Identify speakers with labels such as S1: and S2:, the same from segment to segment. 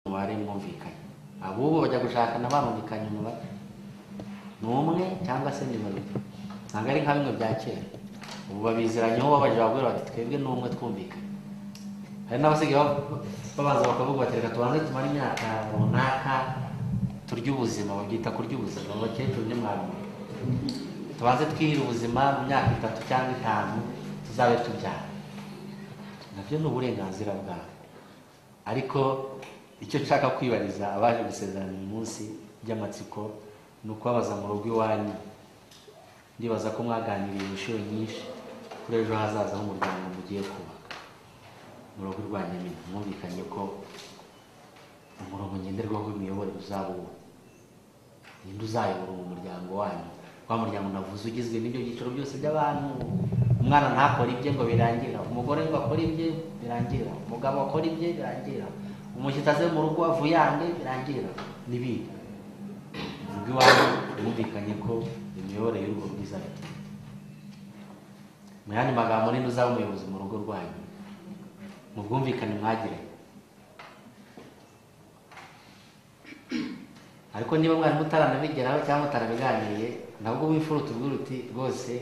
S1: umubare mwumvikanye ahubwo bajya gushakana barumvikanye umubare ni umwe cyangwa se ni babiri ntabwo ari nka bimwe bya kera ubu babiziranyeho babaje bagore bati twebwe ni umwe twumvikanye hari n'abasigaye bab- babanza bakavuga bati reka tubanze tumare imyaka runaka turya ubuzima babyita kurya ubuzima abakecuru n'imwami tubanze twihira ubuzima mu myaka itatu cyangwa itanu tuzabe tubyara nabyo ni uburenganzira bwawe ariko icyo nshaka kwibariza abaje gusezerana uyu munsi by'amatsiko ni ukubabaza mu rugo iwanyu ndibaza ko mwaganiriye inshuro nyinshi kuri ejo hazaza h'umuryango mugiye kubaka mu rugo rwa nyamina mwumvikanye ko umurongo ngenderwaho w'imiyoborere uzaba uwo ninde uzayobora uwo muryango wanyu wa muryango navuze ugizwe n'ibyo byiciro byose by'abantu umwana ntakore ibye ngo birangira umugore ngo akore ibye birangira umugabo akore ibye birangira umushyitsi aze mu rugo avuyange birangira n'ibindi ubwo iwawe mwumvikanye ko imiyoborere y'urwo rwiza ari iyi. mu yandi magambo ninde uzaba umuyobozi mu rugo rwanyu mu bwumvikane mwagiranye ariko niba mwari mutaranabigeraho cyangwa mutarabiganiriye nabwo wifura utubwira uti rwose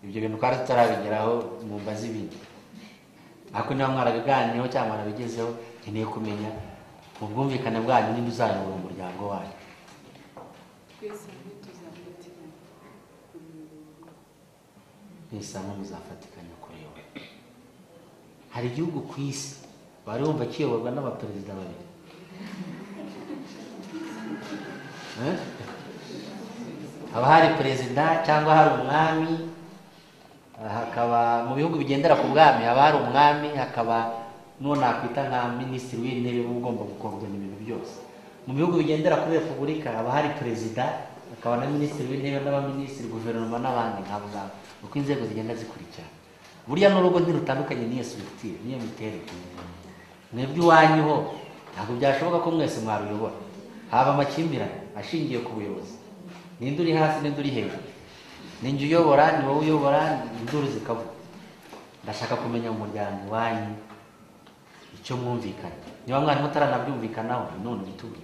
S1: ibyo bintu twari tutarabigeraho mu mbazi ibindi ariko niba mwarabiganiyeho cyangwa mwarabigezeho nkeneye kumenya mu bwumvikane bwanyu niba uzayobora umuryango wanyu
S2: twese hamwe tuzafatirana
S1: mwese hamwe muzafatikanya kureba hari igihugu ku isi bari bumva kiyoborwa n'abaperezida babiri Eh? haba hari perezida cyangwa hari umwami ah, hakaba mu bihugu bigendera ku bwami haba hari umwami hakaba n'uwo nakwita nka minisitiri w'intebe uba ugomba gukoordona ibintu byose mu bihugu bigendera kuri repubulika haba hari perezida hakaba na minisitiri w'intebe n'abaminisitiri guverinoma n'abandi nkabo ngabo uko inzego zigenda zikurikirana burya n'urugo ntirutandukanye n'iyo sirikitire n'iyo miterere mwebwe iwanyu ho ntabwo byashoboka ko mwese mwaruyobora haba amakimbirane ashingiye ku buyobozi ninde uri hasi ninde uri hejuru ni njye uyobora ni wowe uyobora induru zikavuga ndashaka kumenya mu muryango wanyu icyo mwumvikanye niba mwari mutaranabyumvikanaho none gitubwe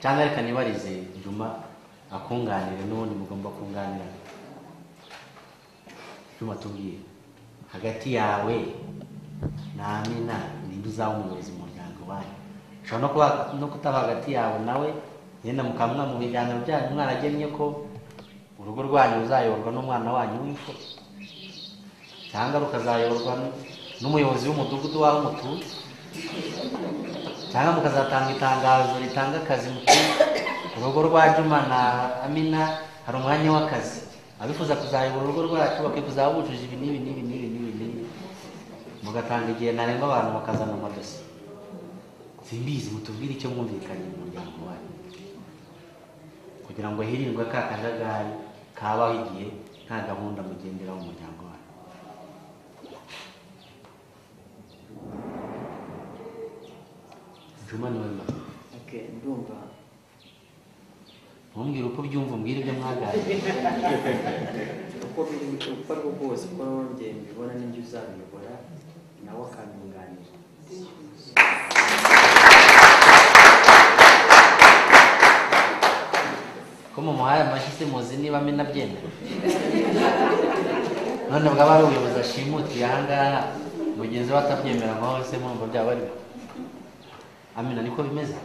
S1: cyangwa reka nibarize juma akunganire n'ubundi mugomba kunganirana juma tubwire hagati yawe na amina ninde uzaba umuyobozi mu muryango wanyu ushobora no kuba no kutaba hagati yawe nawe yenda mukamwa mu biganiro byanyu mwaragennye ko urugo rwanyu ruzayoborwa n'umwana wanyu w'imfura cyangwa rukazayoborwa n- n'umuyobozi w'umudugudu w'aho mutuye cyangwa mukazatanga itangazo ritanga akazi muti urugo rwa juma na amina hari umwanya w'akazi abifuza kuzayobora urugo rwacu bakikuza bujuje ibi n'ibi n'ibi n'ibi n'ibi n'ibi mugatanga igihe ntarengwa abantu bakazana amadosiye simbizi mutubwire icyo mwumvikanye mu muryango wanyu kugira ngo hirindwe ka kajagari kabaho igihe nta gahunda mugenderaho mu muryango wanyu juma niwe mama
S3: Okay, ndumva
S1: ntumbwire uko ubyumva umbwire ibyo mwaganiriye
S3: uko biri uko ari bwo bwose uko wongeye mbibona n'ibyo uzabiyobora nawe akanyunganira
S1: ko mumuhaye amashyi se muzi niba amena abyemera none bwaba ari ubuyobozi ashimutiye ahangaha mugenzi we atabyemera ngo se murumva byaba ari byo amena niko bimeze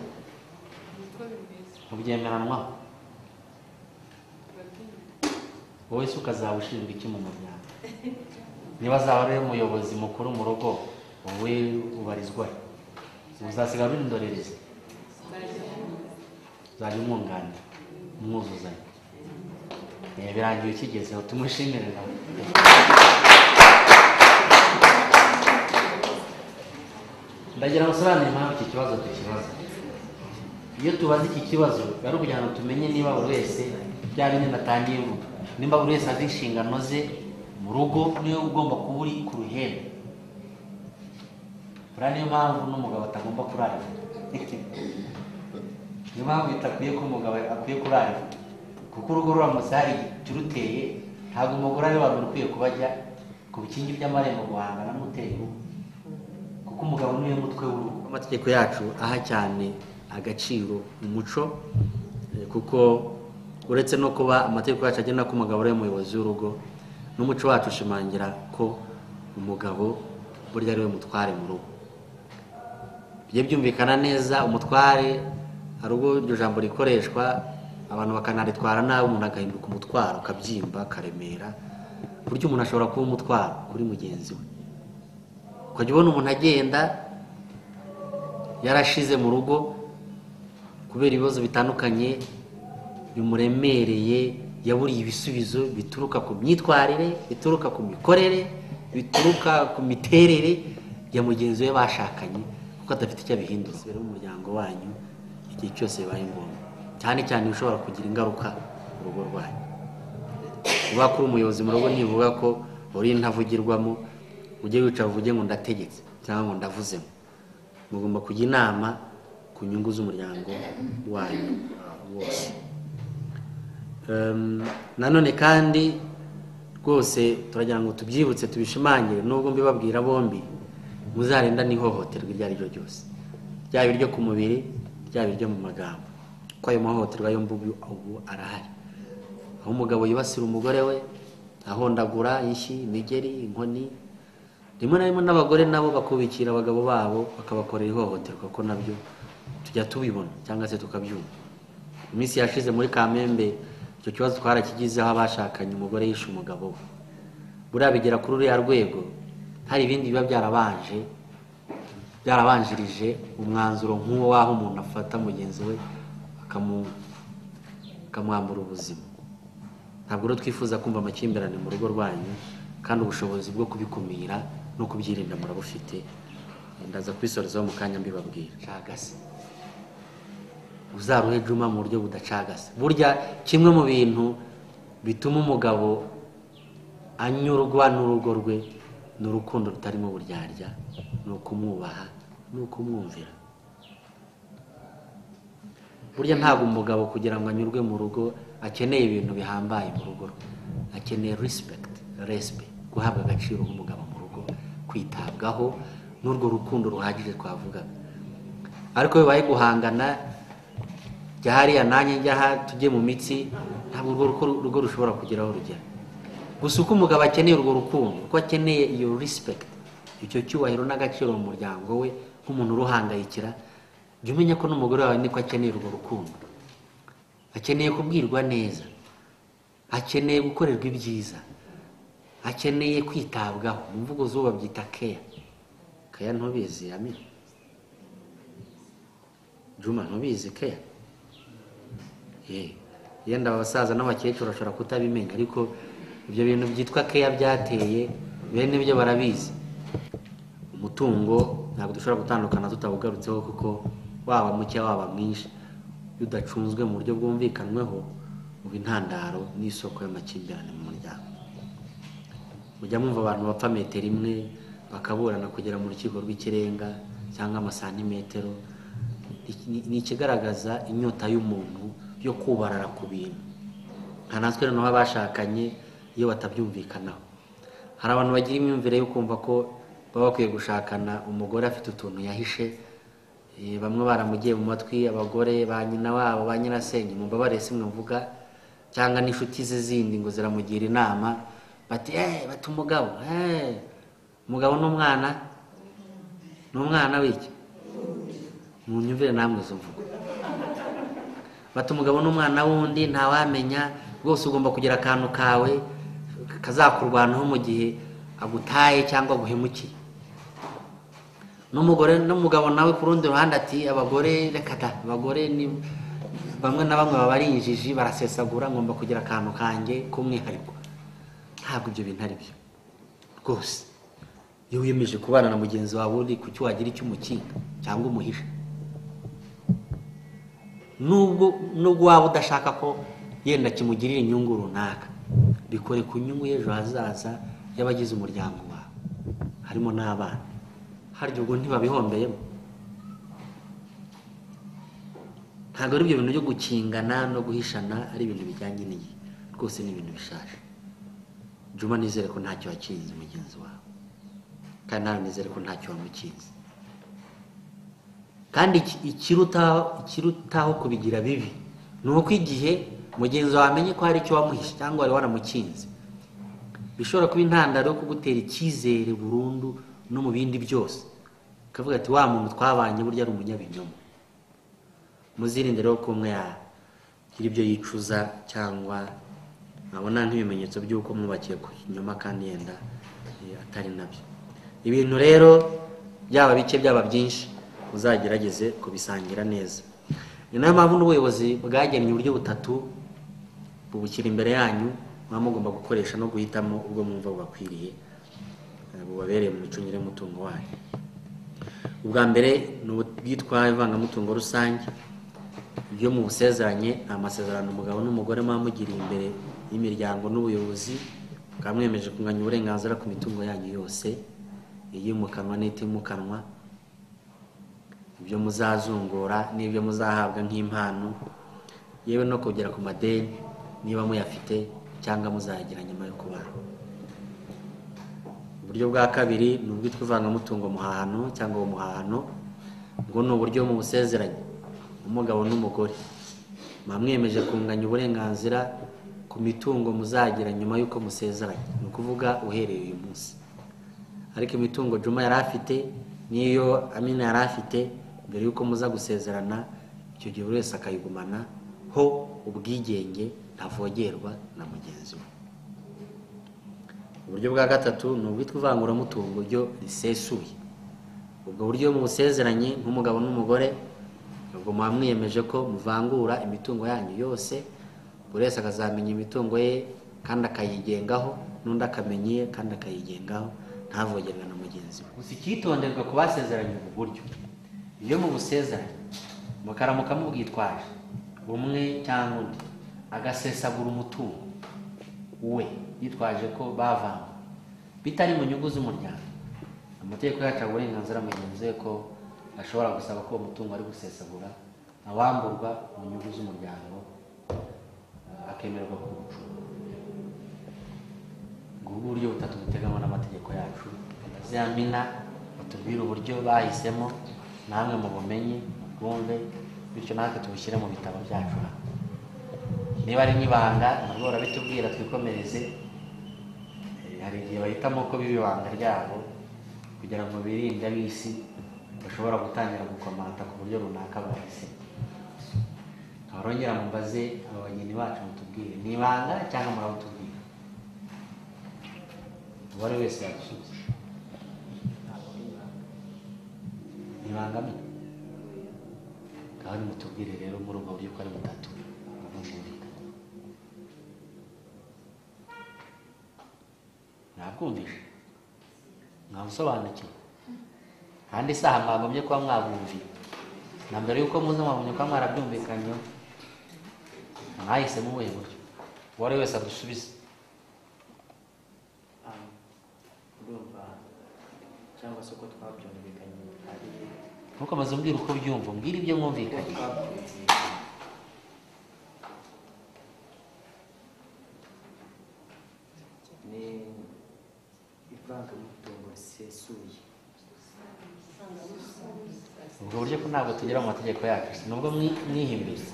S2: niko bimeze
S1: mubyemeranwaho
S2: turabyemera
S1: wowe se ukazaba ushinzwe iki mu muryango niba azaba ari we muyobozi mukuru mu rugo wowe ubarizwa he? uzasiga uri indorerezi
S2: nzajya nkomeza
S1: uzajya umwunganira umwuzuzanya Eh, birangiye ukigezeho tumushimire nawe ndagira ngo usobanure impamvu iki kibazo tukibaza iyo tubaze iki kibazo biba ari ukugira ngo tumenye niba buri wese bya bindi natangiye vuba nimba buri wese azi inshingano ze mu rugo niwe ugomba kuba uri ku ruhembe buriya niyo mpamvu n'umugabo atagomba kurarira niyo mpamvu bitakwiye ko umugabo akwiye kurarira kuko urugo ruramutse hari ikiruteye ntabwo umugore ari we wari ukwiye kuba ajya ku bikingi by'amarembo guhangana n'uteye urugo kuko umugabo niwe mutwe w'urugo amategeko yacu aha cyane agaciro umuco eh, kuko uretse no kuba amategeko yacu agena ko umugabo ari we muyobozi w'urugo n'umuco wacu ushimangira ko umugabo burya ari we mutware mu rugo bijye byumvikana neza umutware hari ubwo iryo jambo rikoreshwa abantu bakanaritwara nabi umuntu agahinduka umutwaro akabyimba akaremera ku buryo umuntu ashobora kuba umutwaro kuri mugenzi we ukajya ubona umuntu agenda yarashize mu rugo kubera ibibazo bitandukanye bimuremereye yaburiye ibisubizo bituruka ku myitwarire bituruka ku mikorere bituruka ku miterere ya mugenzi we bashakanye kuko adafite icyo abihindura biri mu muryango wanyu igihe cyose bibaye ngombwa cyane cyane ushobora kugira ingaruka mu rugo rwanyu kuba kuri umuyobozi mu rugo ntibivuga ko uri intavugirwamo ujye wicara uvuge ngo ndategetse cyangwa ngo ndavuzemo mugomba kujya inama ku nyungu z'umuryango wanyu uh, wose Em, nanone kandi rwose turagira ngo tubyibutse tubishimangire nubwo mbibabwira bombi muzarenda n'ihohoterwa iryo ari ryo ryose ryaba iryo ku mubiri ryaba iryo mu magambo kuko ayo mahohoterwa yo mbubu ubu arahari aho umugabo yibasira umugore we ahondagura inshyi imigeri inkoni rimwe na rimwe n'abagore nabo bakubikira abagabo babo bakabakorera ihohoterwa ko nabyo tujya tubibona cyangwa se tukabyumva iminsi yashize muri kamembe icyo kibazo twarakigizeho abashakanye umugore yishe umugabo we buriya bigera kuri uriya rwego hari ibindi biba byarabanje byarabanjirije umwanzuro nk'uwo w'aho umuntu afata mugenzi we akamu- akamwambura ubuzima ntabwo rero twifuza kumva amakimbirane mu rugo rwanyu kandi ubushobozi bwo kubikumira no kubyirinda murabufite ndaza kubisorezaho mu kanya mbibabwira cagase uzaruhe juma mu buryo budacagase burya kimwe mu bintu bituma umugabo anyurwa n'urugo rwe ni urukundo rutarimo uburyarya ni ukumwubaha ni ukumwumvira burya ntabwo umugabo kugira ngo anyurwe mu rugo akeneye ibintu bihambaye mu rugo rwe akeneye respect respect guhabwa agaciro nk'umugabo mu rugo kwitabwaho n'urwo rukundo ruhagije twavugaga ariko iyo bibaye guhangana jya hariya nanjye njya aha tujye mu mitsi ntabwo urwo ruko- rugo rushobora kugeraho rugera gusa uko umugabo akeneye urwo rukundo uko akeneye iyo respect icyo cyubahiro n'agaciro mu muryango we nk'umuntu uruhangayikira jya umenya ko n'umugore wawe niko akeneye urwo rukundo akeneye kubwirwa neza akeneye gukorerwa ibyiza akeneye kwitabwaho mu mvugo zuba babyita keya keya ntubizi amin juma ntubizi keya Eh, yenda abasaza n'abakecuru bashobora kutabimenya ariko ibyo bintu byitwa keya byateye bene byo barabizi umutungo ntabwo dushobora gutandukana tutawugarutseho kuko waba muke waba mwinshi iyo udacunzwe mu buryo bwumvikanweho uba intandaro n'isoko y'amakimbirane mu muryango mujya mwumva abantu bapfa metero imwe bakaburana kugera mu rukiko rw'ikirenga cyangwa amasantimetero Ni- ni- ni ikigaragaza inyota y'umuntu yo kubarara ku bintu nka natwe noneho abashakanye iyo batabyumvikanaho hari abantu bagira imyumvire yo kumva ko baba bakwiye gushakana umugore afite utuntu yahishe Eh, bamwe baramugiye mu matwi abagore ba nyina wabo ba nyirasenge mubabare simwe mvuga cyangwa n'inshuti ze zindi ngo ziramugira inama bati "Eh, bati umugabo eh, umugabo n'umwana n'umwana w'iki munyumvire namwe izo mvugo bati umugabo n'umwana wundi ntawamenya rwose ugomba kugira akantu kawe kazakurwanaho mu gihe agutaye cyangwa aguhemukiye n'umugore n'umugabo nawe ku rundi ruhande ati abagore reka da abagore ni bamwe na bamwe baba ari injiji barasesagura ngomba kugira akantu kanjye k'umwihariko ntabwo ibyo bintu ari byo rwose iyo wiyemeje kubana na mugenzi wawe uri ku cyo wagira icyo umukinga cyangwa umuhisha nubwo nubwo waba udashaka ko yenda kimugirira inyungu runaka bikore ku nyungu y'ejo hazaza y'abagize umuryango wawe harimo n'abana harya ubwo ntibabihombeyemo ntabwo ari ibyo bintu byo gukingana no guhishana ari ibintu bijyanye n'igihe rwose ni ibintu bishaje juma nizere ko ntacyo wakinze mugenzi wawe kandi nawe nizere ko ntacyo wamukinze kandi iki- ikirutaho ikirutaho kubigira bibi ni uko igihe mugenzi wawe amenye ko hari icyo wamuhishe cyangwa wari waramukinze bishobora kuba intandaro yo kugutera icyizere burundu no mu bindi byose ukavuga ati wa muntu twabanye burya ari umunyabinyoma muzirinde rero ko umwe yagira ibyo yicuza cyangwa abona nk'ibimenyetso by'uko mwubakiye ku kinyoma kandi yenda eh, atari nabyo ibintu rero byaba bike byaba byinshi uzagerageze kubisangira neza ni nayo mpamvu n'ubuyobozi bwagennye uburyo butatu bubushyira imbere yanyu muba mugomba gukoresha no guhitamo ubwo mwumva bubakwiriye eh, bubabereye mu micungire y'umutungo wanyu ubwa mbere ni ubwitwa ivangamutungo rusange ibyo mu busezeranye ni amasezerano umugabo n'umugore muba mugiriye imbere y'imiryango n'ubuyobozi mukaba mwemeje kunganya uburenganzira ku mitungo yanyu yose iyimukanwa n'itimukanwa ibyo muzazungura n'ibyo muzahabwa nk'impano yewe no kugera ku madeni niba muyafite cyangwa muzayagira nyuma yo kubana uburyo bwa kabiri ni ubwitwa ivangamutungo muhahano cyangwa umuhahano ubwo ni uburyo mu busezeranye umugabo n'umugore muba mwemeje kunganya uburenganzira ku mitungo muzagira nyuma y'uko musezeranye ni ukuvuga uhereye uyu munsi ariko imitungo juma yari afite n'iyo amina yari afite mbere y'uko muza gusezerana icyo gihe buri wese akayigumana ho ubwigenge ntavogerwa na mugenzi we uburyo bwa gatatu ni ubwitwa ivanguramutungo ryo risesuye ubwo buryo mu busezeranye nk'umugabo n'umugore ubwo muba mwiyemeje ko muvangura imitungo yanyu yose buri wese akazamenya imitungo ye kandi akayigengaho n'undi akamenya iye kandi akayigengaho ntavogerwe na mugenzi we gusa icyitonderwa ku basezeranye ubu buryo iyo mu busezeranye mukaramuka mubwitwaje umwe cyangwa undi agasesagura umutungo we yitwaje ko bavanga bitari mu nyungu z'umuryango amategeko yacu aha uburenganzira mugenzi we ko ashobora gusaba ko uwo mutungo ari gusesagura awamburwa mu nyungu z'umuryango eh, akemererwa kuwucunga ubwo ni uburyo butatu buteganywa n'amategeko yacu ya mina batubwire uburyo bahisemo namwe mu bumenyi bwumve bityo natwe tubushyire mu bitabo byacu hano niba ari nk'ibanga nabwo barabitubwira twikomereze Eh, hari igihe bahitamo ko biba ibanga ryabo kugira ngo birinde ab'isi bashobora gutangira gukomanta ku buryo runaka bahise abarongera mubaze aba bageni bacu mutubwire ni ibanga cyangwa murabutubwira uwari wese yagusubiza ni ibanga mwe kandi mutubwire rero muri ubwo buryo ko ari butatu bwumvikanye mwabwumvishe mwabusobanukiwe kandi isaha mwagombye kuba mwabumviye na mbere y'uko muze mwabonye kuba mwarabyumvikanyeho mwahisemo ubuhe buryo uwo ari wese adusubize
S3: urumva cyangwa se uko twabyumvikanye ari
S1: ntukomeze umbwire uko ubyumva umbwire ibyo
S3: uko
S1: mwumvikanye
S3: twabyumvikanye ni ivangamutungo risesuye
S1: ubwo buryo ko ntabwo tugera mu mategeko yacu nubwo mwi- mwihimbiriza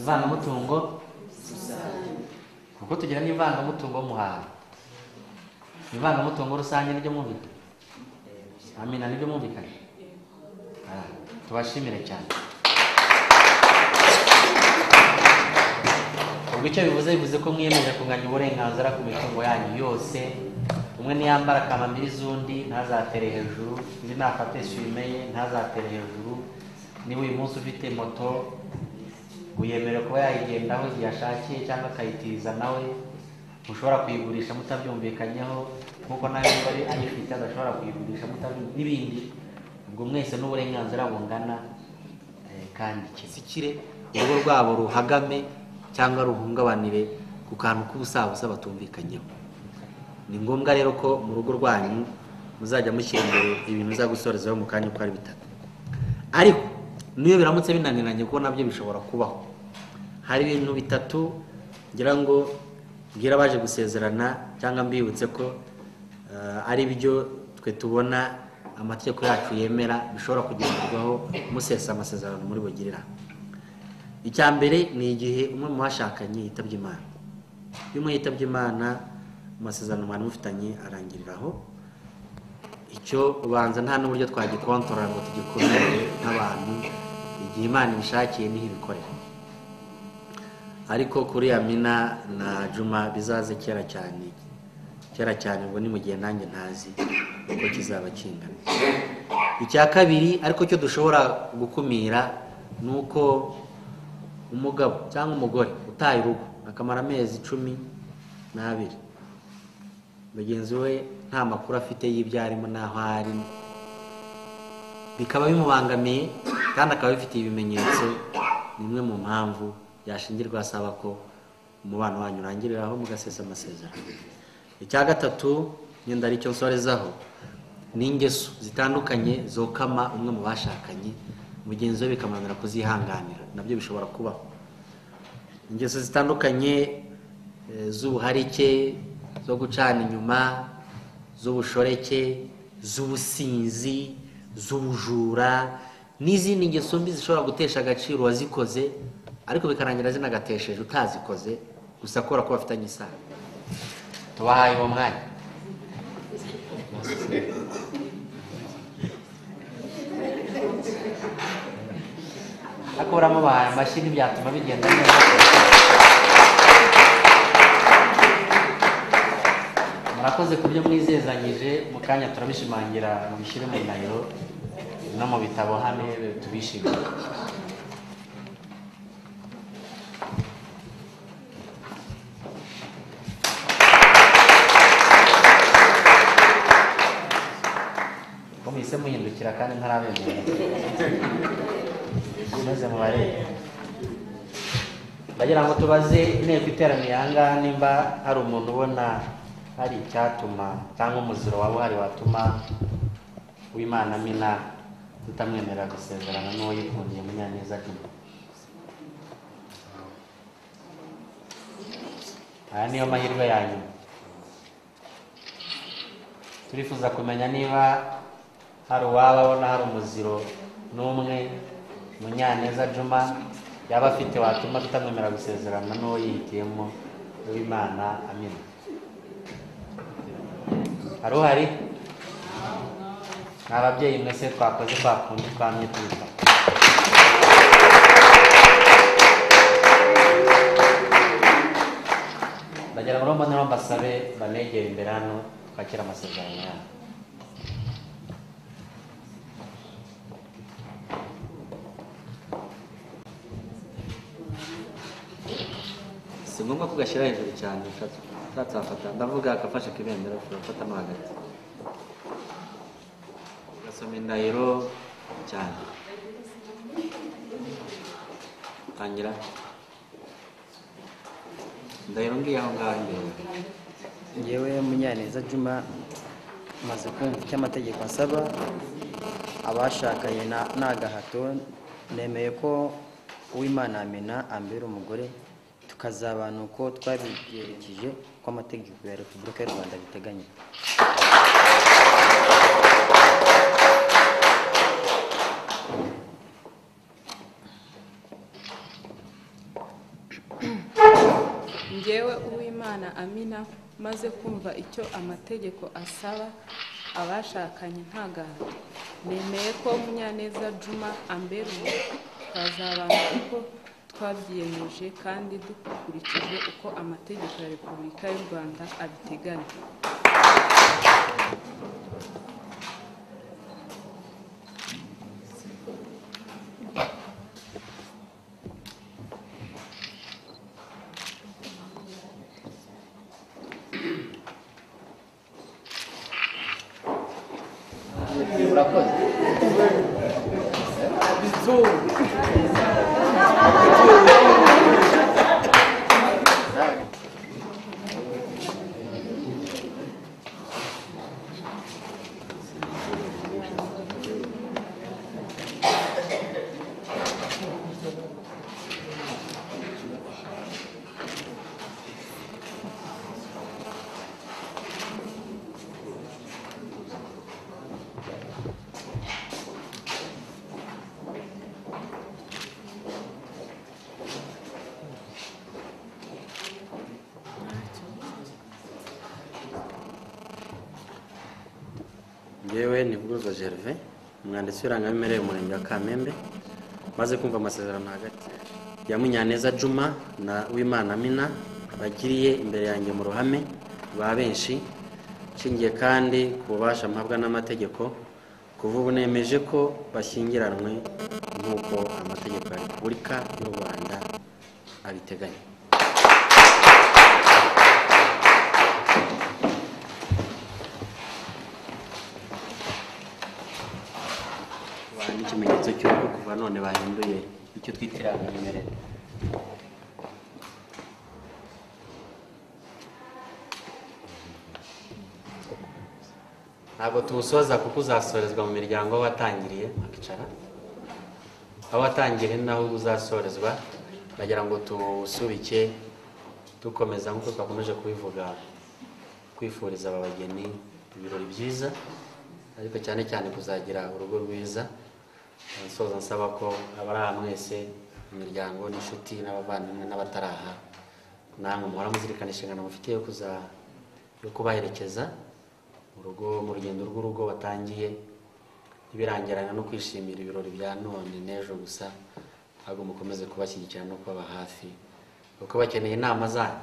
S1: ivangamutungo kuko tugira n'ivangamutungo muhanga ivangamutungo rusange nibyo mwumvikanye amina nibyo mwumvikanye Ah, tubashimire cyane ubwo icyo bivuze bivuze ko mwiyemeje kunganya uburenganzira ku mitungo yanyu yose umwe niyambara kamambiri z'undi ntazatere hejuru undi nafate shime ye ntazatere hejuru niba uyu munsi ufite moto wiyemerewe kuba yayigendaho igihe ashakiye cyangwa akayitiza nawe mushobora kuyigurisha mutabyumvikanyeho nk'uko nawe niba ari ayifite adashobora kuyigurisha mutabyumvikanye n'ibindi ubwo mwese n'uburenganzira bungana eh, kandi kisikire urugo rwabo ruhagame cyangwa ruhungabanire ku kantu k'ubusabusa batumvikanyeho ni ngombwa rero ko mu rugo rwanyu muzajya mushyira imbere ibintu biza gusorezaho mu kanya uko ari bitatu ariko n'iyo biramutse binaniranye kuko nabyo bishobora kubaho hari ibintu bitatu ngira ngo mbwira abaje gusezerana cyangwa mbibutse ko eh, ari byo twe tubona amategeko yacu yemera bishobora kugenderwaho musesa amasezerano muri bugirira icya mbere ni igihe umwe mu bashakanye yitabye imana iyo umwe yitabye imana amasezerano mwari mufitanye arangiriraho icyo ubanza nta n'uburyo twagikontorora ngo tugikorere nk'abantu igihe imana ibishakiye niho ibikorera ariko kuri Amina na Juma bizaze kera cyane kera cyane ubwo ni mu gihe nanjye ntazi uko kizaba kingana icya kabiri ariko cyo dushobora gukumira ni uko umugabo cyangwa umugore utaye urugo akamara amezi cumi n'abiri mugenzi we nta makuru afite y'ibyo arimo n'aho ari bikaba bimubangamiye kandi akaba bifitiye ibimenyetso ni imwe mu mpamvu yashingirwa asaba ko umubano wanyu urangiriraho mugasesa amasezerano icya gatatu nyenda aricyo nsorezaho ni ingeso zitandukanye zokama umwe mu bashakanye mugenzi we bikamunanira kuzihanganira nabyo bishobora kubaho ingeso zitandukanye eh, z'ubuharike zo gucana inyuma z'ubushoreke z'ubusinzi z'ubujura n'izindi ngeso mbi zishobora gutesha agaciro uwazikoze ariko bikarangira zinagatesheje utazikoze gusa kubera ko bafitanye isano tubahaye uwo mwanya ariko uramubahaye amashyi ntibyatuma bigenda neza murakoze ku byo mwizezanyije mu kanya turabishimangira mubishyire mu ndahiro no mu bitabo hano tubishimire ko muhise muhindukira kandi ntarabegera maze mubarebe ndagira ngo tubaze inteko iteraniye aha ngaha nimba hari umuntu ubona hari icyatuma cyangwa umuziro waba uhari watuma w'imana amina tutamwemerera gusezerana n'uwo yikundiye munyaneza juma aya niyo mahirwe ya nyuma turifuza kumenya niba hari uwaba abona hari umuziro n'umwe munyaneza juma yaba afite watuma tutamwemerera gusezerana n'uwo yihitiyemo w'imana amina hari uhari ni ababyeyi mwese twakoze kwa kundi twamye tuyita ndagira ngo mbonero mbasabe banegere imbere hano twakira amasezerano yabo
S3: si ngombwa ko gashyira hejuru cyane utatafata ndavuga akafashe ku ibendera urafata mo hagati ugasoma indahiro cyane tangira indahiro ngiye aho ngaho imbere ngewe munyaneza juma maze kumva icyo amategeko asaba abashakanye na- n'agahato nemeye ko uwimana amena ambera umugore tukazabana uko twabibyerekeje ko amategeko ya repubulika y'u rwanda biteganya
S2: njyewe uwimana amina maze kumva icyo amategeko asaba abashakanye ntagahato nemeye ko munyaneza juma ambera ubu twazabana uko twabyiyemeje kandi dukurikije uko amategeko ya repubulika y'u rwanda abiteganya
S1: urakoze yewe ni bwurwa gerve umwanditsi w'irangamimerere umurenge wa kamembe maze kumva amasezerano hagati ya munyaneza juma na wimana mina bagiriye imbere yanjye mu ruhame ba benshi nshingiye kandi ku bubasha mpabwa n'amategeko kuva ubu nemeje ko bashyingiranwe nk'uko amategeko ya repubulika y'u rwanda abiteganya Ba- n'ikimenyetso cy'uko kuva none bahinduye icyo twita irangamimerere ntabwo tuwusoza kuko uzasorezwa mu miryango w'abatangiriye bakicara aho watangiriye naho uzasorezwa ndagira ngo tuwusubike dukomeza nk'uko twakomeje kubivuga kwifuriza aba bageni ibirori byiza ariko cyane cyane kuzagira urugo rwiza nsoza nsaba ko abari aha mwese imiryango n'inshuti n'abavandimwe n'abataraha namwe muhora muzirikana inshingano mufite yo kuza yo kubaherekeza mu rugo mu rugendo rw'urugo batangiye ntibirangirana no kwishimira ibirori bya none n'ejo gusa ahubwo mukomeze kubashyigikira no kubaba hafi kuko bakeneye inama zanyu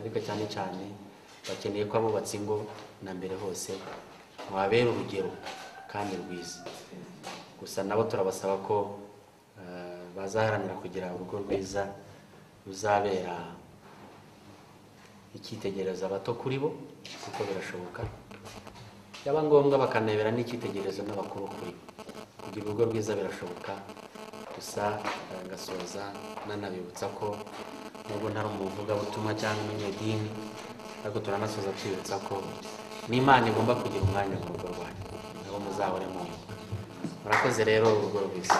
S1: ariko cyane cyane bakeneye ko abubatse ingo na mbere hose mwabera urugero kandi rwiza gusa nabo turabasaba ko eh, bazaharanira kugira urugo rwiza ruzabera icyitegererezo abato kuri bo kuko birashoboka byaba ngombwa bakanabera n'icyitegererezo n'abakuru kuri bo kugira urugo rwiza birashoboka gusa eh, ngasoza nanabibutsa ko nubwo ntari umuvugabutumwa cyangwa umunyedini ariko turanasoza twibutsa ko n'imana igomba kugira umwanya mu rugo rwanyu aho muzahore mu murakoze rero urugo rwiza